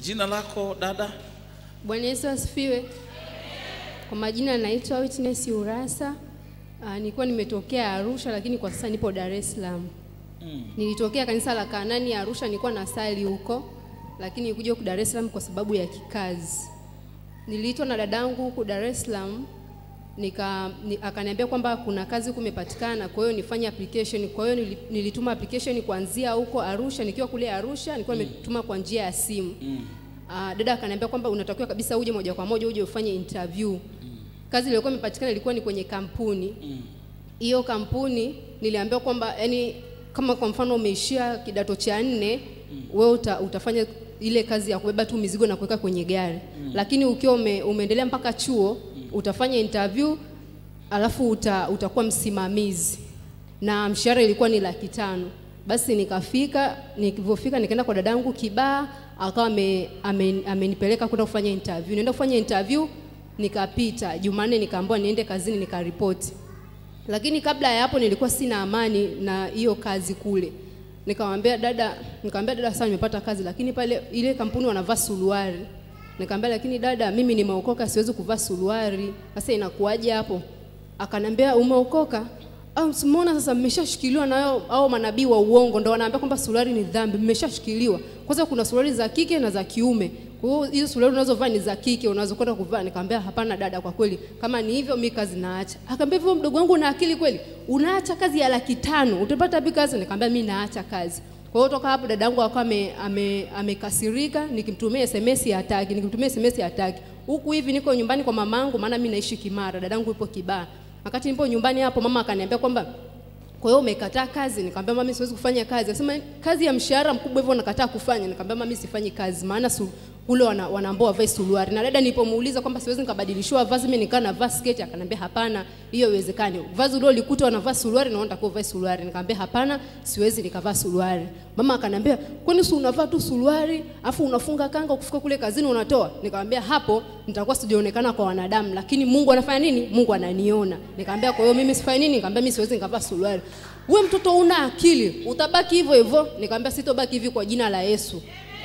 Jina lako dada? Bwana Yesu asifiwe. Kwa majina naitwa Witness Urasa. Uh, nilikuwa nimetokea Arusha lakini kwa sasa nipo Dar es Salaam. Mm. Nilitokea kanisa la Kanani Arusha, nilikuwa na sali huko, lakini nilikuja huku Dar es Salaam kwa sababu ya kikazi. Niliitwa na dadangu huku Dar es Salaam nika ni, akaniambia kwamba kuna kazi huku imepatikana, kwa hiyo nifanye application. Kwa hiyo nili- nilituma application kuanzia huko Arusha, nikiwa kule Arusha nilikuwa nimetuma kwa njia ya simu. Mm. Uh, dada akaniambia kwamba unatakiwa kabisa uje moja kwa moja uje ufanye interview. Kazi iliyokuwa imepatikana ilikuwa ni kwenye kampuni Mm. hiyo kampuni niliambiwa kwamba yani kama kwa mfano umeishia kidato cha nne wewe uta, utafanya ile kazi ya kubeba tu mizigo na kuweka kwenye gari lakini ukiwa ume, umeendelea mpaka chuo utafanya interview alafu uta, utakuwa msimamizi na mshahara ilikuwa ni laki tano basi nikafika nilivyofika nikaenda kwa dadangu kibaa akawa ame- ame- amenipeleka kwenda kufanya interview naenda kufanya interview nikapita jumanne nikaambiwa niende kazini nikaripoti lakini kabla ya hapo nilikuwa sina amani na hiyo kazi kule nikamwambia dada nikamwambia dada sasa nimepata kazi lakini pale ile kampuni wanavaa suruari nikamwambia lakini dada mimi nimeokoka siwezi kuvaa suruari sasa inakuwaje hapo akanambia umeokoka au simuona sasa mmeshashikiliwa na hao hao manabii wa uongo ndo wanaambia kwamba suruari ni dhambi mmeshashikiliwa kwanza kuna suruari za kike na za kiume kwa hiyo hizo suruari unazovaa ni za kike unazokwenda kuvaa nikamwambia hapana dada kwa kweli kama ni hivyo mi kazi naacha akaambia hivyo mdogo wangu una akili kweli unaacha kazi ya laki tano utapata wapi kazi nikamwambia mi naacha kazi kwa hiyo toka hapo dadangu akawa ame- ame- amekasirika nikimtumia sms hataki nikimtumia sms hataki huku hivi niko nyumbani kwa mamangu maana mi naishi kimara dadangu yupo kibaa wakati nipo nyumbani hapo mama akaniambia kwamba kwa hiyo umekataa kazi nikamwambia mami siwezi kufanya kazi akasema kazi ya mshahara mkubwa hivyo nakataa kufanya nikamwambia mami sifanyi kazi maana su, kule wana, wanaambia wavae suruari na dada nilipomuuliza kwamba siwezi nikabadilishiwa vazi mimi nikaa navaa sketi akaniambia hapana hiyo iwezekani vazi uliolikuta wanavaa suruari na unataka uvae suruari nikamwambia hapana siwezi nikavaa suruari mama akaniambia kwani si unavaa tu suruari afu unafunga kanga ukifika kule kazini unatoa nikamwambia hapo nitakuwa sijaonekana kwa wanadamu lakini Mungu anafanya nini Mungu ananiona nikamwambia kwa hiyo mimi sifanye nini nikamwambia mimi siwezi nikavaa suruari we mtoto una akili utabaki hivyo hivyo nikamwambia sitobaki hivi kwa jina la Yesu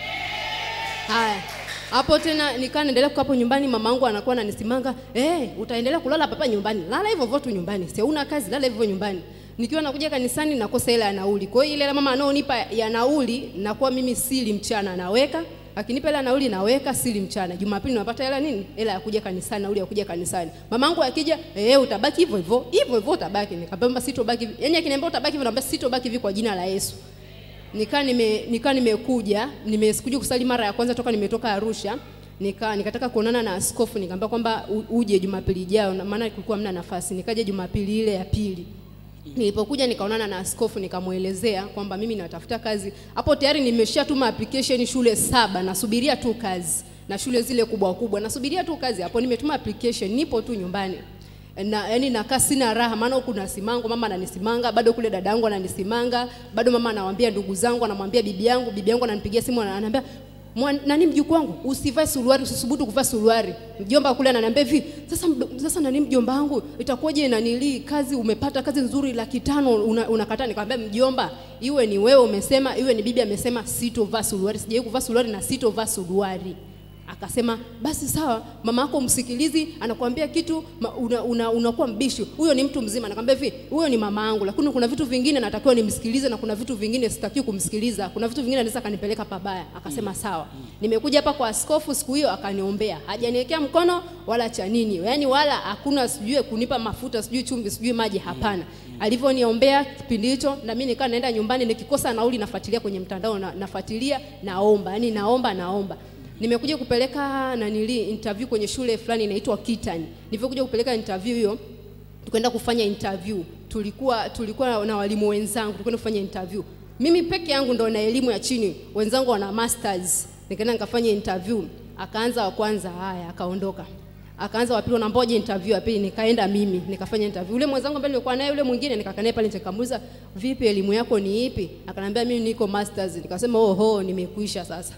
Haya. Hapo tena nikaa naendelea kukaa hapo nyumbani, mama yangu anakuwa ananisimanga, "Eh, utaendelea kulala papa nyumbani. Lala hivyo hivyo tu nyumbani. Si una kazi, lala hivyo nyumbani." Nikiwa nakuja kanisani nakosa ile ya nauli. Kwa hiyo ile ya mama anaonipa ya nauli nakuwa mimi sili mchana naweka. Akinipa ile ya nauli naweka sili mchana. Jumapili napata hela nini? Hela ya kuja kanisani, nauli ya kuja kanisani. Mama yangu akija, "Eh, utabaki hivyo hivyo. Hivyo hivyo utabaki." Nikamwambia sitobaki. hivi." Yaani akiniambia utabaki hivyo, naambia sitobaki hivi kwa jina la Yesu nikaa nime, nika nimekuja nimesikuja kusali mara ya kwanza toka nimetoka Arusha nika nikataka kuonana na askofu nikamwambia kwamba u- uje Jumapili ijayo na maana kulikuwa hamna nafasi nikaja Jumapili ile ya pili nilipokuja nikaonana na askofu nikamwelezea kwamba mimi natafuta kazi hapo tayari nimeshatuma application shule saba nasubiria tu kazi na shule zile kubwa kubwa nasubiria tu kazi hapo nimetuma application nipo tu nyumbani na yani nakaa sina raha maana huku nasimango mama ananisimanga bado kule dadangu ananisimanga bado mama anawaambia ndugu zangu anamwambia bibi yangu bibi yangu ananipigia simu ananiambia "Mwan- nani mjukuu wangu usivae suruari usisubutu kuvaa suruari mjomba kule ananiambia hivi sasa mdo- sasa nani mjomba wangu itakuwaje nanili kazi umepata kazi nzuri laki tano una- unakataa nikamwambia mjomba iwe ni wewe umesema iwe ni bibi amesema sitovaa suruari sijawahi kuvaa suruari na sitovaa suruari akasema basi sawa mama yako msikilizi anakuambia kitu ma- una, una, unakuwa mbishi huyo ni mtu mzima nakwambia hivi huyo ni mama yangu lakini kuna vitu vingine natakiwa nimsikilize na kuna vitu vingine sitakiwi kumsikiliza kuna vitu vingine anaweza kanipeleka pabaya akasema sawa nimekuja hapa kwa askofu siku hiyo akaniombea hajaniwekea mkono wala cha nini yaani wala hakuna sijui kunipa mafuta sijui chumvi sijui maji hapana alivyoniombea kipindi hicho na mimi nikaa naenda nyumbani nikikosa nauli nafuatilia kwenye mtandao na, nafuatilia naomba yaani naomba naomba nimekuja kupeleka nanili interview kwenye shule fulani inaitwa Kitani. Nilivyokuja kupeleka interview hiyo, tukaenda kufanya interview. Tulikuwa tulikuwa na walimu wenzangu, tulikwenda kufanya interview. Mimi peke yangu ndo na elimu ya chini, wenzangu wana masters. Nikaenda nikafanya interview. Akaanza wa kwanza, haya akaondoka. Akaanza wa pili, unamboje interview ya pili, nikaenda mimi nikafanya interview. Ule mwenzangu ambaye nilikuwa naye yule mwingine nikakaa naye pale nikamuuliza, vipi elimu yako ni ipi? Akaniambia mimi niko masters. Nikasema oho, nimekuisha sasa.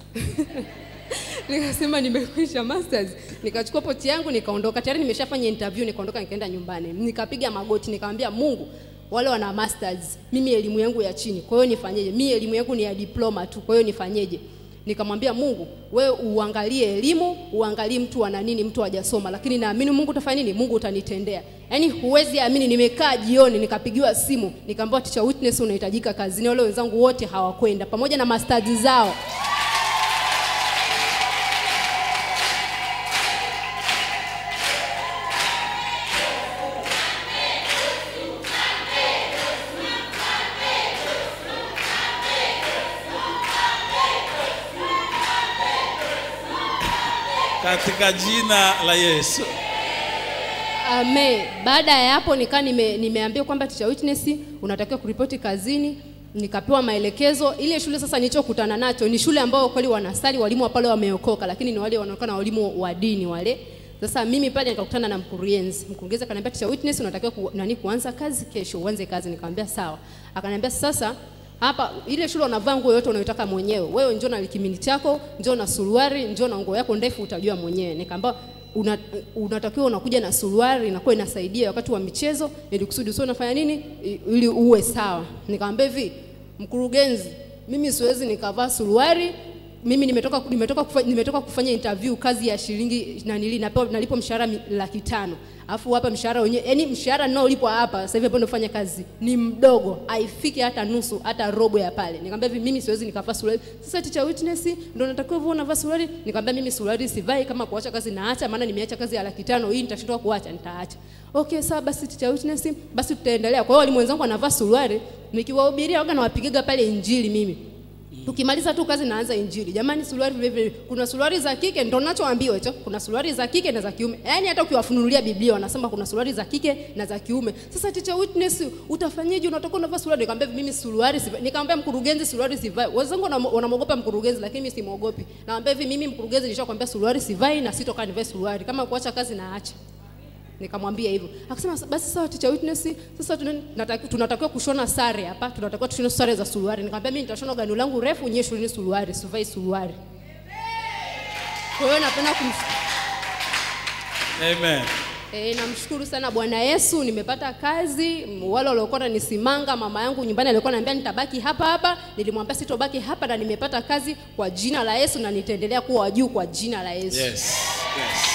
nikasema nimekwisha masters nikachukua poti yangu nikaondoka tayari nimeshafanya interview nikaondoka nikaenda nyumbani nikapiga magoti nikamwambia mungu wale wana masters mimi elimu yangu ya chini kwa hiyo nifanyeje mimi elimu yangu ni ya diploma tu kwa hiyo nifanyeje nikamwambia Mungu, wewe uangalie elimu, uangalie mtu ana nini, mtu hajasoma, lakini naamini Mungu utafanya nini, Mungu utanitendea. Yaani huwezi amini, nimekaa jioni nikapigiwa simu nikaambiwa teacher Witness unahitajika kazini. Wale wenzangu wote hawakwenda pamoja na masters zao. katika jina la Yesu. Amen. Baada ya hapo nikaa nime, nimeambiwa kwamba teacher Witness unatakiwa kuripoti kazini, nikapewa maelekezo. Ile shule sasa nilichokutana nacho ni shule ambayo kweli wanasali walimu wa pale wameokoka, lakini ni wale wanaonekana walimu wa dini wale. Sasa mimi pale nikakutana na mkurugenzi. Mkurugenzi akaniambia teacher Witness unatakiwa ku, nani kuanza kazi kesho, uanze kazi. Nikamwambia sawa. Akaniambia sasa hapa ile shule unavaa nguo yote unayotaka mwenyewe. Wewe njoo na likimini chako, njoo na suruari, njoo na nguo yako ndefu utajua mwenyewe. Nikamwambia una, unatakiwa unakuja na suruari inakuwa inasaidia wakati wa michezo ili kusudi usio unafanya nini i- ili uwe sawa. Nikamwambia hivi, mkurugenzi, mimi siwezi nikavaa suruari mimi nimetoka nimetoka kufanya, nimetoka kufanya interview kazi ya shilingi na nili napewa nalipo mshahara mi- laki tano alafu hapa mshahara wenyewe yani mshahara ninaolipwa hapa sasa hivi ambapo nafanya kazi ni mdogo haifiki hata nusu hata robo ya pale nikamwambia hivi mimi siwezi nikavaa suruali sasa teacher witness ndio natakiwa hivyo unavaa suruali nikamwambia mimi suruali sivai kama kuacha kazi naacha maana nimeacha kazi ya laki tano hii nitashindwa kuacha nitaacha okay sawa basi teacher witness basi tutaendelea kwa hiyo walimu wenzangu wanavaa suruali nikiwahubiria waga nawapigaga pale injili mimi tukimaliza tu kazi naanza injili jamani suruali vile vile kuna suruali za kike ndo nachoambiwa hicho kuna suruali za kike na za kiume yaani hata ukiwafunulia biblia wanasema kuna suruali za kike na za kiume sasa teacher witness utafanyaje unatoka unavaa suruali nikamwambia mimi suruali sivai nikamwambia mkurugenzi suruali sivai wenzangu wanam- wanamwogopa mkurugenzi lakini mimi simwogopi naambia hivi mimi mkurugenzi nishakwambia suruali sivai na sitokaa nivae suruali kama kuacha kazi naacha nikamwambia hivyo akasema basi sawa teacher witness sasa tuna- nataki- tunatakiwa kushona sare hapa tunatakiwa tushone sare za suruali nikamwambia mimi nitashona gano langu refu nyewe shuleni suruali sivai suruali kwa hiyo napenda kumshukuru Amen. E, namshukuru sana Bwana Yesu, nimepata kazi. M- Wale waliokuwa wananisimanga, mama yangu nyumbani alikuwa ananiambia nitabaki hapa hapa, nilimwambia sitobaki hapa, na nimepata kazi kwa jina la Yesu, na nitaendelea kuwa wa juu kwa jina la Yesu. Yes. Yes.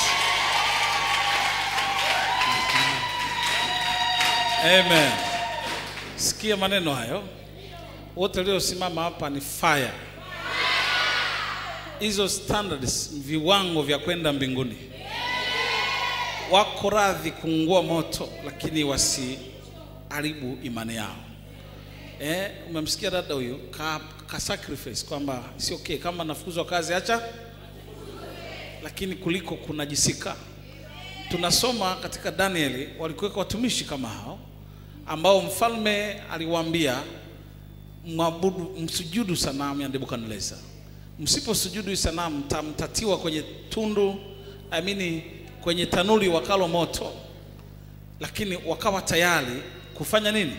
Amen. Sikia maneno hayo. Wote waliosimama hapa ni fire. Hizo standards, viwango vya kwenda mbinguni. Wako radhi kuungua moto, lakini wasiharibu imani yao. Eh, umemsikia dada huyo ka, ka sacrifice kwamba si okay kama nafukuzwa kazi acha lakini kuliko kunajisika. Tunasoma katika Danieli, walikuweka watumishi kama hao ambao mfalme aliwaambia mwabudu, msujudu sanamu ya Nebukadneza. Msiposujudu hii sanamu mtamtatiwa kwenye tundu, I mean, kwenye tanuri wakalo moto. Lakini wakawa tayari kufanya nini?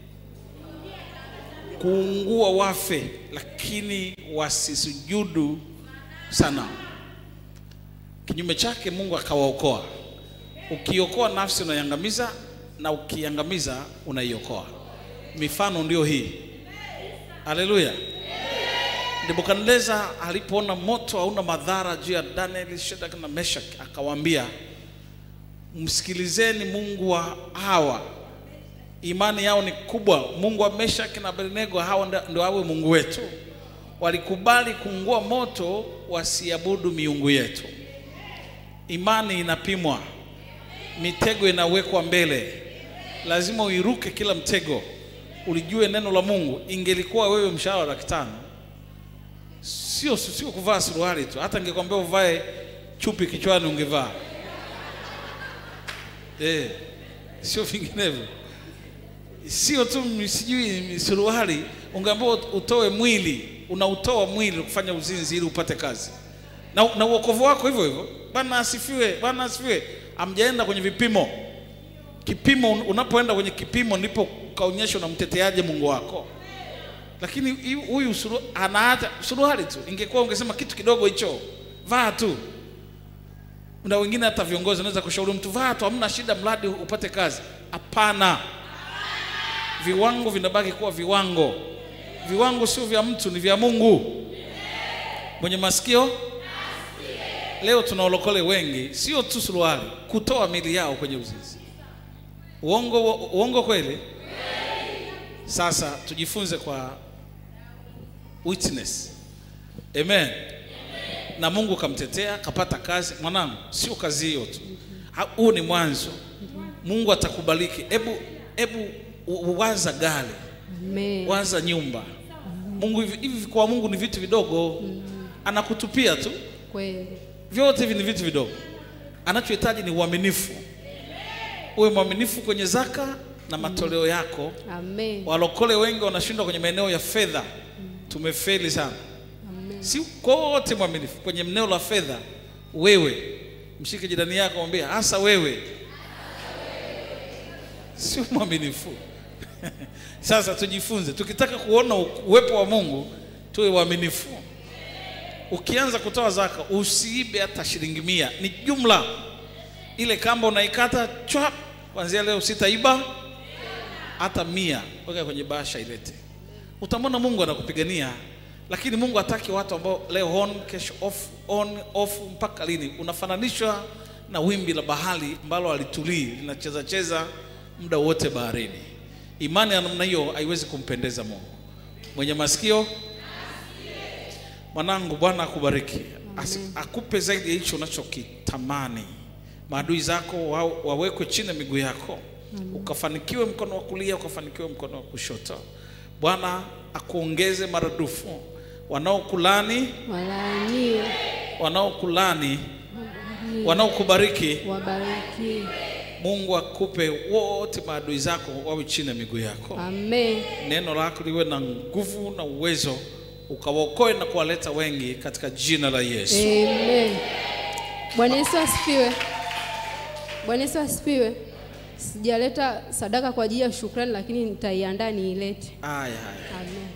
Kuungua wafe, lakini wasisujudu sanamu. Kinyume chake Mungu akawaokoa. Ukiokoa nafsi unaiangamiza, na ukiangamiza unaiokoa. Mifano ndio hii. Haleluya. Nebukadneza alipoona moto hauna madhara juu ya Danieli, Shadraka na Meshach, akawaambia msikilizeni Mungu wa hawa, imani yao ni kubwa. Mungu wa Meshach na Abednego, hawa ndio- ndio awe Mungu wetu. Walikubali kuungua moto, wasiabudu miungu yetu. Imani inapimwa, mitego inawekwa mbele, lazima uiruke kila mtego, ulijue neno la Mungu. Ingelikuwa wewe mshahara wa laki tano, sio sio kuvaa suruali tu, hata ningekwambia uvae chupi kichwani ungevaa eh, sio vinginevyo. Sio tu m- sijui m- suruali, ungeambiwa utoe mwili, unautoa mwili kufanya uzinzi ili upate kazi na, na uokovu wako hivyo hivyo. Bwana asifiwe, Bwana asifiwe. Amjaenda kwenye vipimo. Kipimo, un- unapoenda kwenye kipimo ndipo ukaonyesha unamteteaje Mungu wako. Lakini hu- huyu suru, anaacha suruali tu, ingekuwa ungesema kitu kidogo hicho, vaa tu. Na wengine hata viongozi wanaweza kushauri mtu vaa tu, hamna shida, mradi upate kazi. Hapana, viwango vinabaki kuwa viwango. Viwango sio vya mtu, ni vya Mungu. mwenye masikio leo tuna walokole wengi sio tu suruali kutoa mili yao kwenye uzinzi uongo uongo kweli sasa tujifunze kwa witness amen na mungu kamtetea kapata kazi mwanangu sio kazi hiyo tu Ha- huu ni mwanzo mungu atakubariki hebu hebu u- waza gari Amen. waza nyumba mungu hivi, hivi kwa mungu ni vitu vidogo anakutupia tu Kweli. vyote hivi ni vitu vidogo anachohitaji ni uaminifu uwe mwaminifu kwenye zaka na matoleo yako Amen. walokole wengi wanashindwa kwenye maeneo ya fedha tumefeli sana Amen. si kote mwaminifu kwenye eneo la fedha wewe mshike jirani yako mwambie hasa wewe sio mwaminifu sasa tujifunze tukitaka kuona u- uwepo wa mungu tuwe waaminifu ukianza kutoa zaka usiibe hata shilingi mia ni jumla ile kamba unaikata chwa kuanzia leo sitaiba hata mia weka kwenye bahasha ilete utamwona mungu anakupigania lakini mungu hataki watu ambao leo on kesho off on off mpaka lini unafananishwa na wimbi la bahari ambalo halitulii linacheza cheza muda wote baharini imani ya namna hiyo haiwezi kumpendeza mungu mwenye masikio mwanangu bwana akubariki Asi- akupe zaidi ya hicho unachokitamani maadui zako wa, wawekwe chini ya miguu yako ukafanikiwe mkono wa kulia ukafanikiwe mkono wa kushoto bwana akuongeze maradufu wanaokulani Walaaniwe, wanaokulani wanaokubariki wabariki. mungu akupe wote maadui zako wawe chini ya miguu yako Amen. neno lako liwe na nguvu na uwezo ukawaokoe na kuwaleta wengi katika jina la yesu Amen. Bwana Yesu asifiwe. Bwana Yesu asifiwe. Sijaleta sadaka kwa ajili ya shukrani, lakini nitaiandaa niilete. haya haya Amen.